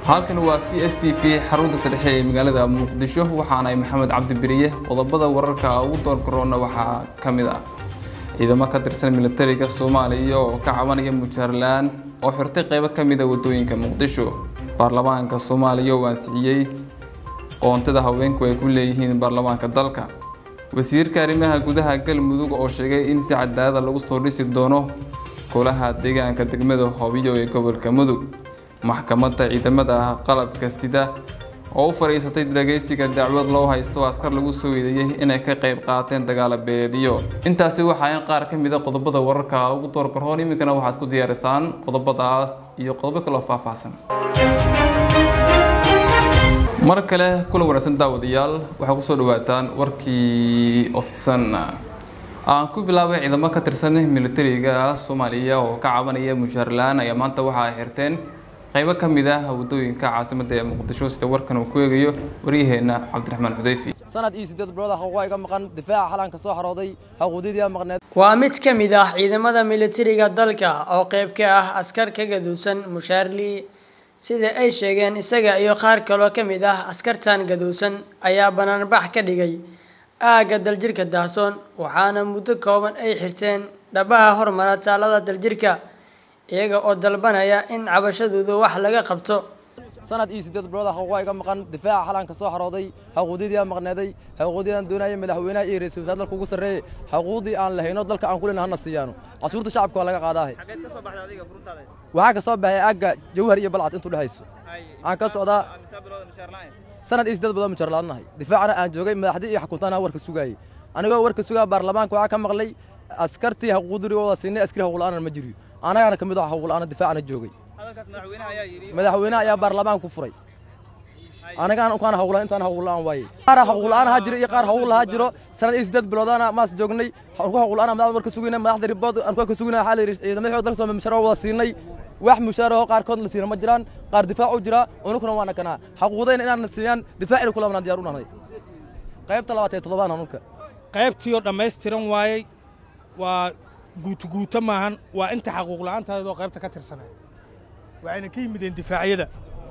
halkan waa c s t v xarunta saddexe ee magaalada muqdisho waxaanahay maxamed cabdi beriye qodobada wararka ugu doorgaroona waxaa ka mid ah ciidamo ka tirsan militariga soomaaliya oo ka cabanaya mujaarlaan oo xirtay qaybo ka mid a wadooyinka muqdisho baarlamaanka soomaaliya oo ansixiyey qoontada haweenku ay ku leeyihiin baarlamaanka dalka wasiirka arrimaha gudaha galmudug oo sheegay in si cadaalada lagu soo dhisi doono golaha deegaanka degmada hoobiyo ee gobolka mudug maxkamadda ciidamada qalabka sida oo u fadhiisatay dhageysiga dacwad loo haysto askar lagu soo eedeeyey inay ka qayb qaateen dagaala beediyo intaasi waxaa in qaar ka mid a qodobada wararka ugu doorgaroon iminkana waxaad isku diyaarisaan qodobadaas iyo qodobo kaloo faahfaahsan mar kale kulan wanaagsan daawadayaal waxaa kusoo dhawaataan warkii ofsan aan ku bilaabay ciidamo ka tirsan militariga soomaaliya oo ka cabanaya mushaarlaan ayaa maanta waxa ay xirteen qaybo ka mid ah wadooyinka caasimadda ee muqdisho sida warkan uu ku eegayo waryaheena cabdiraxmaan xudayfi sanad iyo sideed bilood ah waa iga maqan difaaca xalanka soo xarooday xuquuqdii maqneed waa mid ka mid ah ciidamada militariga dalka oo qayb ka ah askar ka gaduusan mushaarli sida ay sheegeen isaga iyo qaar kaloo ka mid ah askartan gaduusan ayaa banaanbax ka dhigay aagga daljirka daahsoon waxaana muddo kooban ay xirteen dhabaha hormara taalada daljirka iyaga oo dalbanaya in cabashadooda wax laga qabto sanad iyo sideed bilood ah waa iga maqan difaaca xalanka soo xarooday xuquuqdii maqneeday xuquuqdii aan doonayay madaxweynaha iyo ra'iisul wasaare dalka ugu sarreeyay xuquuqdii aan lahayno dalka aan ku leenahay hana siyaano casuurta shacabka waa laga qaadaahay waxaa ka soo baxay aagga jawhar iyo balcad intuu dhexayso aan ka socdaa sanad iyo sideed bilood mujar laadnahay difaacana aan joogay madaxdii iyo xukuntaana warka sugaayay anigoo warka sugaa baarlamaanka waxaa ka maqlay askartii xuquuqdii wada siinay askari xuquuq la'aan ma jiriyo anagana ka mid ah xuquuq la'aan difaacana joogay madaxweynaha ayaa baarlamaanka ku furay anagaan ukaan xuquuq la'aan intaan xuquuq la'aan waaye qaar xuquuq la'aan ha jiro iyo qaar xuquuq lahaa jiro sanad iyo sideed biloodana maas joognay xuquuq la'aan madaxda warka sugayna madaxda ribood aan ka sugayna waxaa la yidhi ciidamada xoog dalka Soomaaliya mushaar wada siinay wax mushaar oo qaarkood la siina ma jiraan qaar difaac u jira unukuna waana kanaa xuquuqdayna inaan siiyaan difaacina kula wanaan diyaar u nahay qaybta labaad ee toddobaan anulka qaybtii oo dhammaystiran waayey waa guutuguuto maahan waa inta xaquuq la'aantaadoo qaybta ka tirsanay waxayna ka yimideen difaacyada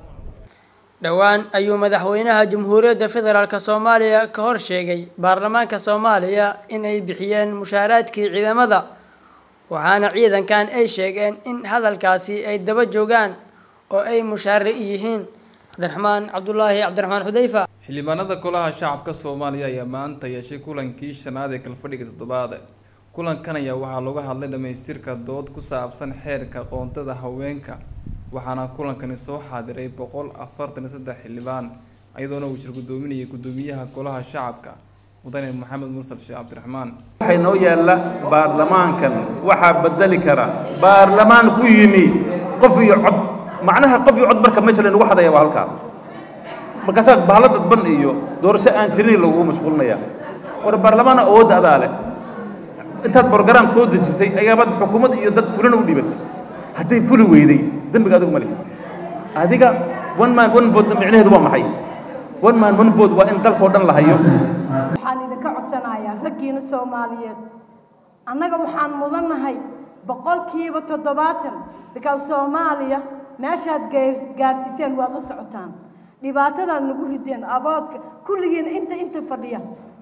dhowaan ayuu madaxweynaha jamhuuriyadda federaalk soomaaliya ka hor sheegay baarlamaanka soomaaliya inay bixiyeen mushaaraadkii ciidamada waxaana ciidankan ay sheegeen in hadalkaasi ay daba joogaan oo ay mushaari yihiin cabdiraxmaan cabdulaahi cabdiraxmaan xudayfa xildhibaanada golaha shacabka soomaaliya ayaa maanta yeeshay kulankii shanaad ee kalfadhiga toddobaad kulankan ayaa waxaa looga hadlay dhamaystirka dood ku saabsan xeerka qoontada haweenka waxaana kulankani soo xaadiray boqol afartan iyo saddex xildhibaan iyadoona uu jir gudoominayay gudoomiyaha golaha shacabka mudane maxamed mursal sheekh cabdiraxmaan waxay noo yaalla baarlamaankan waxaa bedeli kara baarlamaan ku yimi qof iyo cod macnaha qof iyo cod marka meesha laynagu hadaya waa halkaa markaasaa bahalo dadban iyo doorasho aan jirin lagugu mashquulinaya war baarlamaan awoodda adaa leh intaad borogaraam soo dejisay ayaabaad xukuumad iyo dad fulana u dhibatay hadday fuli weyday dembiga adigu ma lihi adiga one man one bood micnaheedu waa maxay one man one bood waa in dalkao dhan la hayo waxaan idinka codsanayaa raggiina soomaaliyeed annaga waxaan mudannahay boqolkiiba toddobaatan bikaas soomaaliya meeshaad gaarsiiseen waad la socotaan dhibaatadaad nagu rideen aboodka kulligiina inta inta fadhiya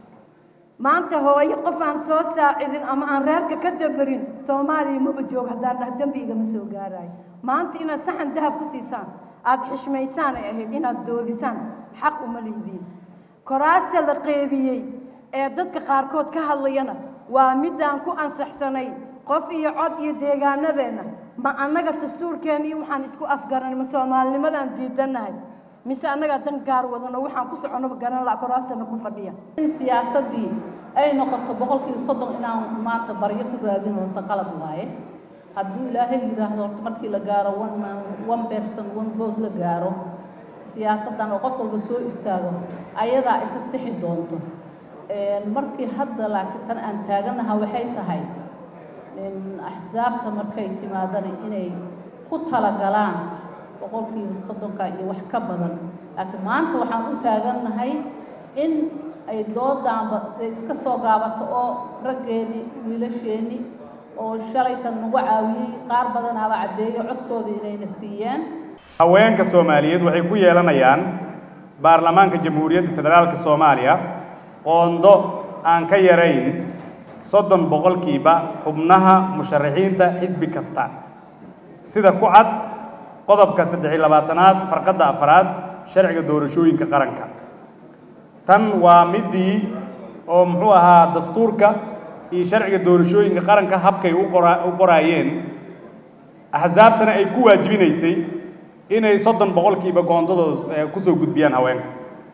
maanta hooyo qof aan soo saacidin ama aan reerka ka dabarin soomaaliya maba joogo haddaan dhah dembi igama soo gaarayo maanta inaad saxan dahab ku siisaan aada xishmaysaan ay ahayd inaad doodisaan xaq uma leediin koraasta la qeybiyey ee dadka qaarkood ka hadlayana waa midaan ku ansaxsanay qof iyo cod iyo deegaanadeenna ma annaga dastuurkeena iyo waxaan isku afgaranay ma soomaalinimadaan diidannahay mise annagaa dan gaar wadano waxaan ku soconaba garan laha koraastana ku fadhiya in siyaasaddii ay noqoto boqolkiiba soddon inaan maanta baryo ku raadin horta qalad waaye hadduu ilaahay yidhaahdo horta markii la gaaro one man one person one vote la gaaro siyaasaddan oo qof walba soo istaago ayadaa isa sixi doonto markii hadda laakiin tan aan taaganaha waxay tahay axsaabta markay timaadana inay ku talagalaan boqolkiiba soddonka iyo wax ka badan laakiin maanta waxaan u taagannahay in ay doodaanba iska soo gaabato oo raggeeni wiilasheeni oo shalaytan nagu caawiyey qaar badanaaba caddeeyo codkooda inayna siiyeen haweenka soomaaliyeed waxay ku yeelanayaan baarlamaanka jamhuuriyadda federaalka soomaaliya qoondo aan ka yarayn soddon boqolkiiba xubnaha musharaxiinta xisbi kasta sida ku cad qodobka saddex iyo labaatanaad farqadda afraad sharciga doorashooyinka qaranka tan waa midii oo muxuu ahaa dastuurka iyo sharciga doorashooyinka qaranka habkay u qora- u qoraayeen axsaabtana ay ku waajibinaysay inay soddon boqolkiiba goondadooda eh, kusoo gudbiyaan haweenka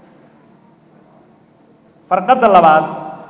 farqadda labaad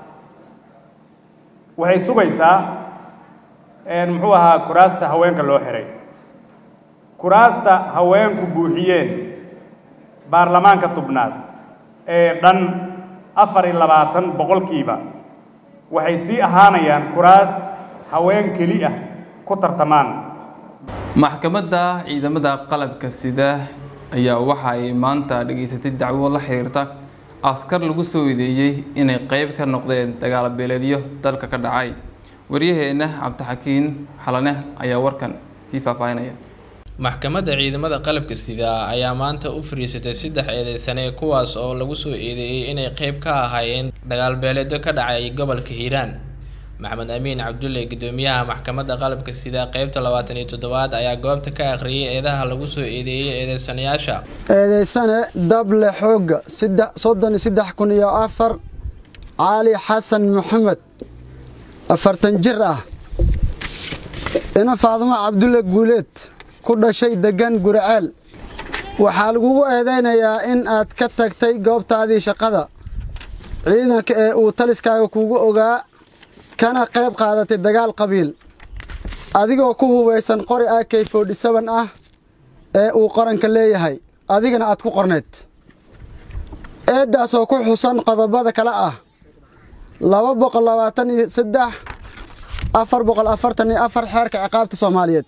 waxay sugaysaa een, muxuu ahaa kuraasta haweenka loo xiray kuraasta haweenku buuxiyeen baarlamaanka tubnaad ee dhan afar iyo labaatan boqolkiiba waxay sii ahaanayaan kuraas haween keli ah ku tartamaan maxkamadda ciidamada qalabka sida ayaa waxa ay maanta dhageysatay dacwo la xiriirta askar lagu soo eedeeyey inay qeyb ka noqdeen dagaal beeleedyo dalka ka dhacay waryaheena cabdixakiin xalane ayaa warkan sii faahfaahinaya maxkamadda ciidamada qalabka sida ayaa maanta u fariisatay saddex eedeysane kuwaas oo lagu soo eedeeyey inay qeyb ka ahaayeen dagaalbeeleedyo ka dhacay gobolka hiiraan maxamed amiin cabdulle gudoomiyaha maxkamadda qalabka sida qeybta labaatan iyo toddobaad ayaa goobta ka akhriyay eedaha lagu soo eedeeyey eedeysanayaasha eedeysane dable xoogga saddex soddon iyo saddex kun iyo afar caali xasan maxamed afartan jir ah ina faadumo cabdulle guuleed ku dhashay degan guriceel waxaa lagugu eedeynayaa in aad ka tagtay goobtaadii shaqada ciidanka ee uu taliskaaga kugu ogaa kana qayb qaadatay dagaal qabiil adigoo ku hubaysan qori ak forty seven ah ee uu qaranka leeyahay adigana aad ku qorneyd eeddaas oo ku xusan qodobada kale ah laba boqol labaatan iyo saddex afar boqol afartan iyo afar xeerka ciqaabta soomaaliyeed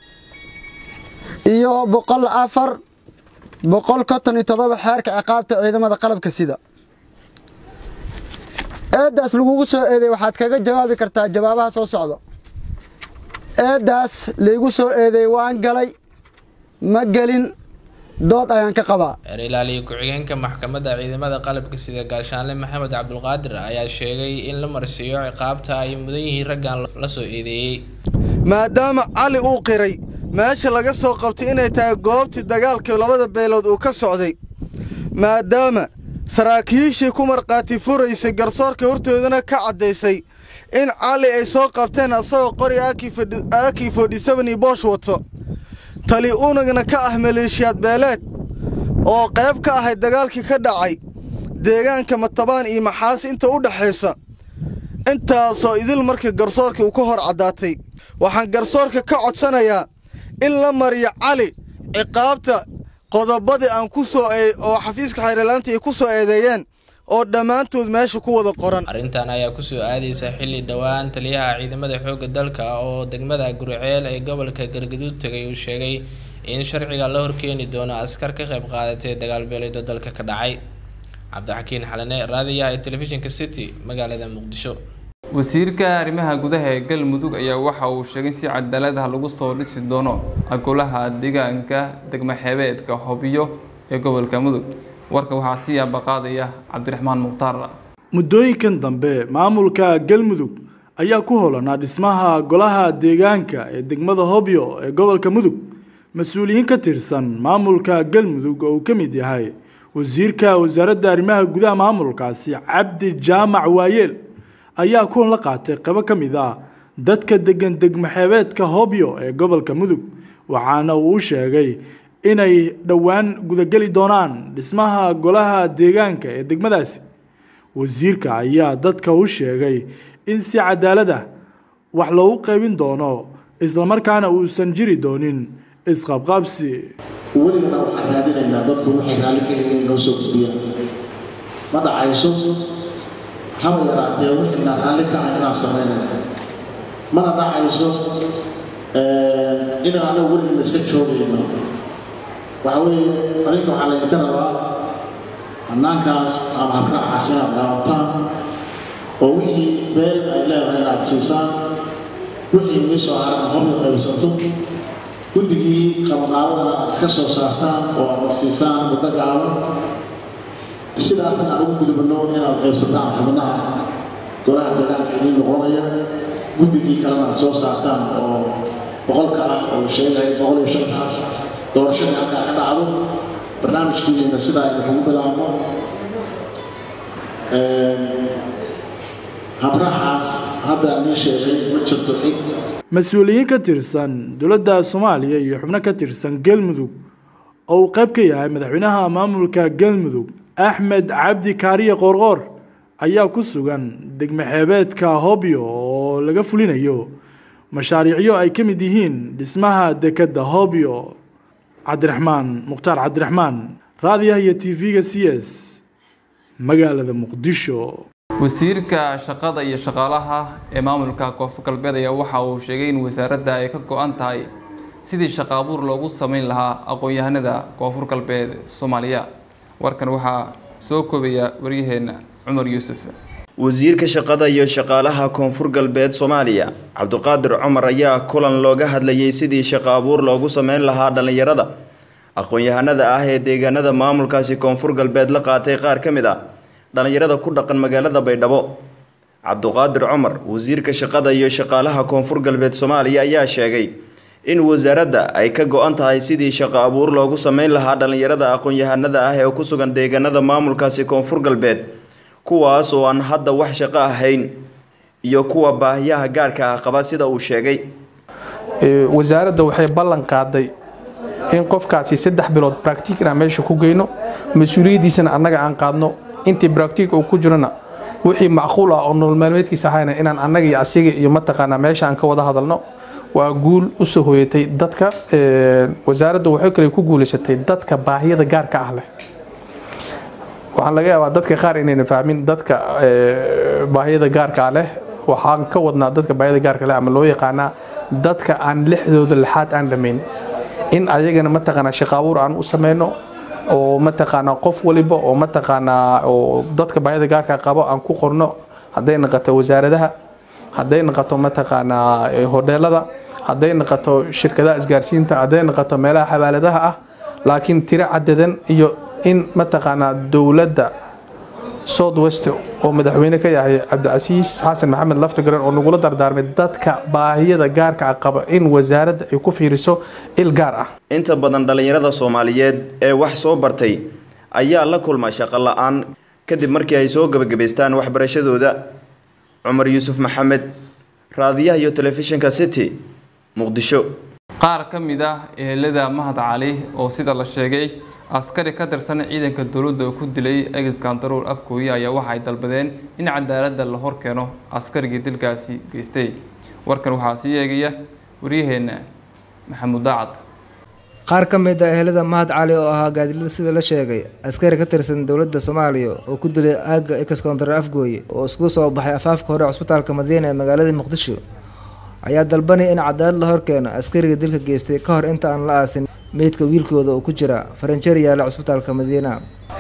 iyo boqol afar boqol konton iyo toddoba xeerka ciqaabta ciidamada qalabka sida eeddaas lagugu soo eedeey waxaad kaga jawaabi kartaa jawaabaha soo socda eeddaas laygu soo eedeey waan galay ma gelin dood ayaan ka qabaa xeer ilaaliye ku-xigeenka maxkamadda ciidamada qalabka sida gaashaanle maxamed cabdulqaadir ayaa sheegay in la marsiiyo ciqaabta ay mudan yihiin raggan la soo eedeeyey maadaama cali uu qiray meesha laga soo qabtay inay tahay goobtii dagaalkii labada beelood uu ka socday maadaama saraakiishii ku markhaati furaysay garsoorka hortoodana ka caddaysay in cali ay soo qabteen asagoo qori aki forty seven iyo boosh wato tali unagna ka ah maleeshiyaad beeleed oo qayb ka ahayd dagaalkii ka dhacay deegaanka matabaan iyo maxaas inta u dhexaysa intaasoo idil markii garsoorka uu ka hor caddaatay waxaan garsoorka ka codsanayaa in la mariyo cali ciqaabta qodobadii aan ku soo oo xafiiska xeerlaanta ay ku soo eedeeyeen oo dhammaantood meesha ku wada qoran arrintan ayaa kusoo aadaysa xilli dhowaan taliyaha ciidamada xoogga dalka oo degmada guriceel ee gobolka galgaduud tegay uu sheegay in sharciga la horkeeni doono askar ka qayb qaadatay dagaalbeeleedo dalka ka dhacay cabdixakiin xalane raadiyaha ee telefishinka city magaalada muqdisho wasiirka arrimaha gudaha ee galmudug ayaa waxa uu sheegay in si cadaalad ah lagu soo dhisi doono golaha deegaanka degmo xeebeedka hobyo ee gobolka mudug warka waxaa sii abaqaadaya cabdiraxmaan mukhtaar muddooyinkan dambe maamulka galmudug ayaa ku holanaa dhismaha golaha deegaanka ee degmada hobyo ee gobolka mudug mas-uuliyiin ka tirsan maamulka galmudug oo uu ka mid yahay wasiirka wasaaradda arrimaha gudaha maamulkaasi cabdi jaamac waayeel ayaa kulan la qaatay qaybo ka mid ah dadka degan degmaxeebeedka hobyo ee gobolka mudug waxaana uu u sheegay inay dhowaan gudageli doonaan dhismaha golaha deegaanka ee degmadaasi wasiirka ayaa dadka u sheegay in si cadaalad ah wax loogu qaybin doono islamarkaana uusan jiri doonin isqabqabsi weligana waxaan raadinaynaa dadku waxay raalli ka yihiin inoo soo gudbiyaan ma dhacayso haba yaraatee wixina raalli ka ah inaan samaynayno mana dhacayso inaan anagu weligana iska joogayno waxa weeye adinka waxaa laydinka rabaa hannaankaas ama habraacaas inaad daawataan oo wixii beel ay leedahay inaad siisaan wixii inii soo haran hobyo qaybsato guddigii qabaqaabadana aad iska soo saartaan oo aad siisaan muddo gaaban sidaasna aan ugu gudubno inaad qaybsataan xubnaha golaha dagaalka idin noqonaya guddigii kalena aad soo saartaan oo boqolka ah oo sheegaya boqol iyo shantaas doorashadii halkaa ka dhacdo barnaamijkiina sidaa idinkugu bilaabno habrahaas hadda aan ii sheegay ma jirto cid mas-uuliyiin ka tirsan dowladda soomaaliya iyo xubno ka tirsan galmudug oo uu qayb ka yahay madaxweynaha maamulka galmudug axmed cabdi kaariye qoorqoor ayaa ku sugan degmo xeebeedka hobyo oo laga fulinayo mashaariicyo ay ka mid yihiin dhismaha dekedda hobyo cabdiraxmaan mukhtaar cabdiraxmaan raadiyaha iyo t v-ga c s magaalada muqdisho wasiirka shaqada iyo shaqaalaha ee maamulka koonfur galbeed ayaa waxa uu sheegay in wasaaradda ay ka go-an tahay sidii shaqo abuur loogu sameyn lahaa aqoon-yahanada koonfur galbeed soomaaliya warkan waxaa soo koobaya waryaheena cumar yuusuf wasiirka shaqada iyo shaqaalaha koonfur galbeed soomaaliya cabdiqaadir cumar ayaa kulan looga hadlayay sidii shaqo abuur loogu sameyn lahaa dhallinyarada aqoon-yahanada ah ee deegaanada maamulkaasi koonfur galbeed la qaatay qaar ka mid ah dhallinyarada ku dhaqan magaalada baydhabo cabdiqaadir cumar wasiirka shaqada iyo shaqaalaha koonfur galbeed soomaaliya ayaa sheegay in wasaaradda ay ka go-an tahay sidii shaqo abuur loogu sameyn lahaa dhallinyarada aqoon-yahanada ah ee ku sugan deegaanada maamulkaasi koonfur galbeed kuwaas oo aan hadda wax shaqo ahayn iyo kuwa baahiyaha gaarka ah qaba sida uu sheegay wasaaradda waxay ballan qaaday in qofkaasi saddex bilood bractic inaan meesha ku geyno mas-uuliyaddiisana annaga aan qaadno intii bractic uu ku jirona wixii macquul ah oo nolol maalmeedkiisa ahayna inaan annaga iyo asiga iyo mataqaanaa meesha aan ka wada hadalno waa guul usoo hoyatay dadka wasaaradda waxay kale ku guulaysatay dadka baahiyada gaarka ah leh waxaan laga yaabaa dadka qaar inayna fahmin dadka baahiyada gaarka ah leh waxaan ka wadnaa dadka baahiyada gaarka leh ama loo yaqaanaa dadka aan lixdooda lixaad aan dhammayn in ayagana mataqaanaa shaqo abuur aan u sameyno oo mataqaanaa qof waliba oo mataqaanaa oo dadka baahida gaarka qabo aan ku qorno hadday noqoto wasaaradaha hadday noqoto mataqaanaa hodheelada hadday noqoto shirkadaha isgaarsiinta hadday noqoto meelaha xawaaladaha ah laakiin tiro cadadan iyo in mataqaanaa dowladda south west oo madaxweyne ka yahay cabdicasiis xasan maxamed laftigaran oo nagula dardaarmay dadka baahiyada gaarka ah qaba in wasaaradda ay ku fiiriso il gaar ah inta badan dhallinyarada soomaaliyeed ee wax soo bartay ayaa la kulma shaqo la-aan kadib markii ay soo gebagabaystaan waxbarashadooda cumar yuusuf maxamed raadiyaha iyo telefishinka city muqdisho qaar ka mid ah ehelada mahad cali oo sida la sheegay askari ka tirsan ciidanka dowladda oo ku dilay egiskan daruur afkooya ayaa waxa ay dalbadeen in cadaaladda la hor keeno askarigii dilkaasi geystay warkan waxaa sii eegaya waryaheena maxamuud daacad qaar ka mid ah ehelada mahad cali oo ahaa gaadilada sida la sheegay askari ka tirsan dowladda soomaaliya oo ku dilay aagga excontar afgooye oo isku soo baxay afaafka hore cusbitaalka madiina ee magaalada muqdisho ayaa dalbanaya in cadaalad la horkeeno askariga dilka geystay ka hor inta aan la aasin meydka wiilkooda oo ku jira faranjeer yaala cusbitaalka madiina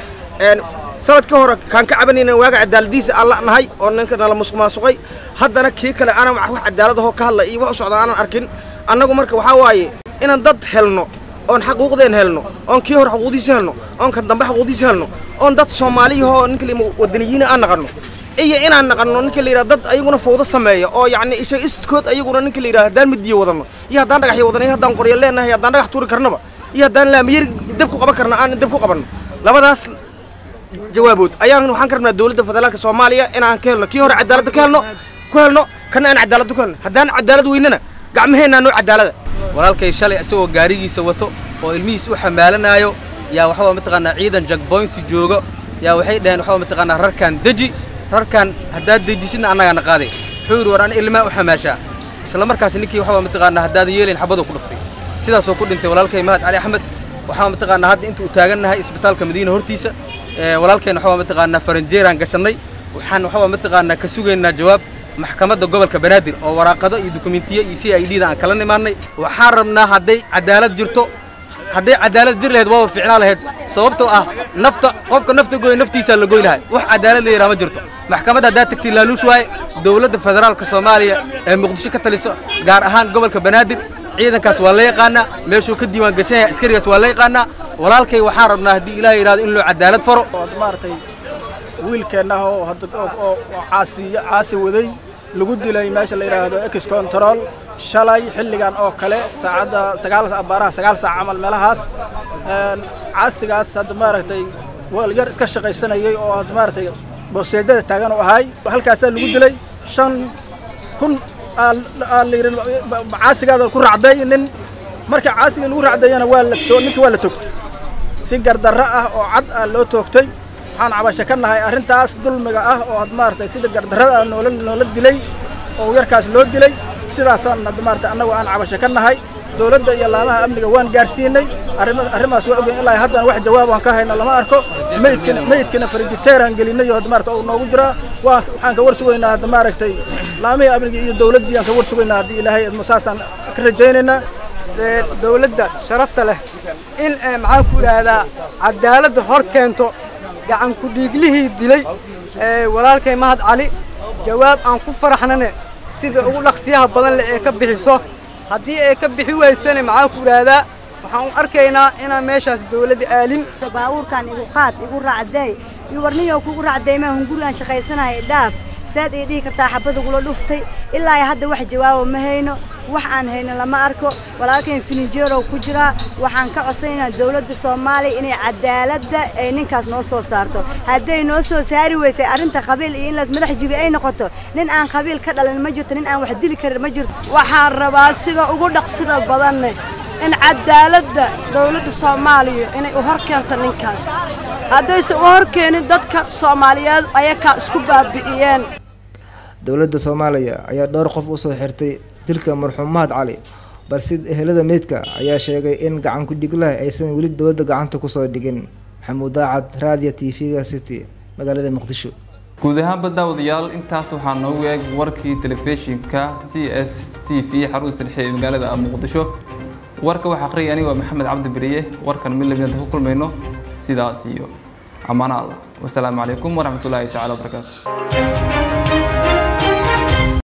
sanad ka hore kaan ka cabanayna waaga cadaaladiisa aan la nahay oo ninka nala musuqmaasuqay haddana kii kale aanan wax cadaalad ahoo ka hadla iyo wax u socda aanan arkin annagu marka waxaa waaye inaan dad helno oon xaquuqdeen helno oon kii hore xaquuqdiisa helno oon kan dambe xaquuqdiisa helno oon dad soomaaliyahoo ninka la wadaniyiina aan naqanno iyo inaan naqanno ninka la yidhaha dad ayaguna fawdo sameeya oo yacni isha istkood ayaguna ninka la yidhaha haddaan midiyo wadanno iyo haddaan dhagaxyo wadanno iyo haddaan qoryo leenahay haddaan dhagax tuuri karnaba iyo haddaan laamiyar dab ku qaban karna aan dab ku qabanno labadaas jawaabood ayaan waxaan ka rabnaa dowladda federaalka soomaaliya inaan ka helno kii hore cadaaladda ka helno ku helno kana aan cadaaladda ku helno haddaan cadaalad weynana gacmaheennaa noo cadaalada walaalkay shalay isagoo gaarigiisa wato oo ilmihiis u xamaalanaayo yaa waxaa mataqaanaa ciidan jagboynti jooga yaa waxay dhaheen waxaa mataqaanaa rarkaan deji rarkaan haddaad dejisidna annagaana qaaday wuxuu yidhi war an ilmaa u xamaashaa isla markaas ninkii waxaa mataqaanaa haddaadan yeelayn xabaduu ku dhuftay sidaasoo ku dhintay walaalkay mahad cali axmed waxaa mataqaanaa hadda inta uu taagannahay isbitaalka madiina hortiisa walaalkayna waxaa mataqaanaa faranjeeraan gashannay waxaan waxaa mataqaanaa ka sugaynaa jawaab maxkamadda gobolka banaadir oo waraaqado iyo dukumentiyo iyo c i d da aan kala nimaannay waxaan rabnaa hadday cadaalad jirto hadday cadaalad jir lahayd waaba fiicnaa lahayd sababtoo ah nafta qofka nafta goy naftiisaa la goy lahay wax cadaalad la yidhaha ma jirto maxkamadda haddaad tagtay laaluush waaye dowladda federaalka soomaaliya ee muqdisho ka taliso gaar ahaan gobolka banaadir ciidankaas waa la yaqaanaa meeshuu ka diiwaan gashan yahay askarigaas waa la yaqaanaa walaalkay waxaan rabnaa haddii ilaahay yidhahdo in loo cadaalad faro maaragtay wiilkeenna oo hadda oo oo caasi caasi waday lagu dilay meesha la yidhaahdo ex control shalay xilligan oo kale saacadda sagaal abaaraha sagaal saac camal meelahaas caasigaas hadda maaragtay wal yar iska shaqaysanayay oo hadda maaragtay booseedada taagan u ahay halkaasaa lagu dilay shan kun caasigaada ku racday nin marka caasiga lagu racdayana waa la ninkii waa la togtay si gardarro ah oo cad ah loo toogtay waxaan cabasho ka nahay arrintaas dulmiga ah oo had maaragtay sida gardarrada ah noola noola dilay oo yarkaas loo dilay sidaasaan had maaragtay annagu aan cabasho ka nahay dowladda iyo laamaha amniga waan gaarsiinay arrima- arrimaas waa ogeyn ilaa haddana wax jawaab aan ka hayno lama arko meydkina meydkina farijiteeraan gelinay oo had maaragtay uu noogu jiraa waa waxaan ka war sugaynaa hadda maaragtay laamihii amniga iyo dowladdii aan ka war sugaynaa haddii ilaahay idmo saasaan ka rajaynaynaa dowladda sharafta leh in eh, maxaan ku idhaahdaa cadaaladda hor keento gacan ku dhiiglihii dilay eh, walaalkay mahad cali jawaab aan ku faraxnane sida ugu dhaqsiyaha badan leh ee ka bixiso haddii ay ka bixi weysane maxaan ku idhaahdaa waxaan u arkaynaa inaan meeshaas dowladda aalin baabuurkan igu qaad igu raacday iyo warniyo kugu raacday ma hungurigan shaqaysanaya dhaaf saad ay dhihi kartaa xabada gula dhuftay ilaa hadda wax jawaabo ma hayno wax aan hayno lama arko walaalkeen filinjeerow ku jiraa waxaan ka codsanaynaa dowladda soomaaliya inay cadaaladda ay ninkaas noo soo saarto hadday noo soo saari weysay arrinta qabiil iyo in laas madax jibi ay noqoto nin aan qabiil ka dhalin ma jirto nin aan wax dili karin ma jirto waxaan rabaa sida ugu dhaqsida badanne in cadaaladda dowladda soomaaliya inay u hor keento ninkaas haddaysan u hor keenin dadka soomaaliyeed ayakaa isku baabi'iyeen dowladda soomaaliya ayaa dhowr qof usoo xirtay dilka marxuum mahad cali balse ehelada meydka ayaa sheegay in gacan ku-dhiglaha aysan weli dowladda gacanta kusoo dhigin maxamuud daacad raadiyo t v-ga city magaalada muqdisho guud ahaanba daawadayaal intaas waxaa noogu eeg warkii telefishinka c s t v xarunta dhexe ee magaalada muqdisho warka waxaa aqriyay aniga waa maxamed cabdi beriye warkan mid lamidanta ku kulmayno sidaas iyo ammaano allah wasalaamu calaykum waraxmatullaahi tacaala wabarakaatu